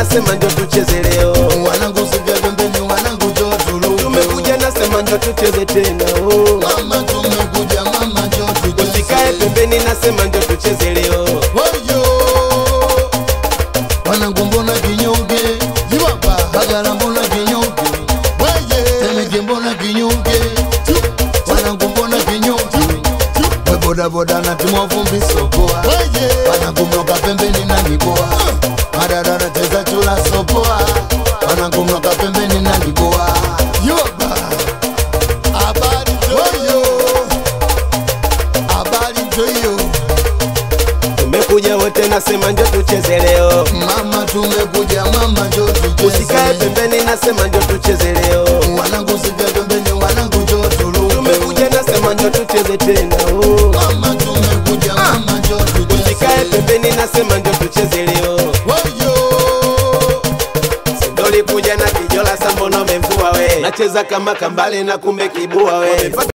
nasema njo tucheze leo wanangu sivya pembeni wanangu jo tuluke tumekuja nasema njo tucheze tena oh. mama tumekuja mama jo tucheze usikae pembeni nasema njo tucheze leo Wayo wanangu mbona kinyonge jibaba hagara mbona kinyonge waye temeke mbona kinyonge wanangu mbona kinyonge we bodaboda na timwa vumbi sokoa wanangu mnoka pembeni na niboa madadada cheza chula sopoa wanangu mnoka pembeni na niboa jibaba habari joyo habari joyo tumekuja wote nasema njo tucheze leo Mama tumekuja mama jo usikae tucheze pembeni nasema njo tucheze leo wanangu sivya pembeni wanangu jo tuluke tumekuja nasema njo tucheze tena oh. mama tumekuja mama jo usikae tucheze pembeni nasema njo tucheze leo Wayo sindolikuja na kijola sambono memvua we nacheza kama kambale na kumbe kibua we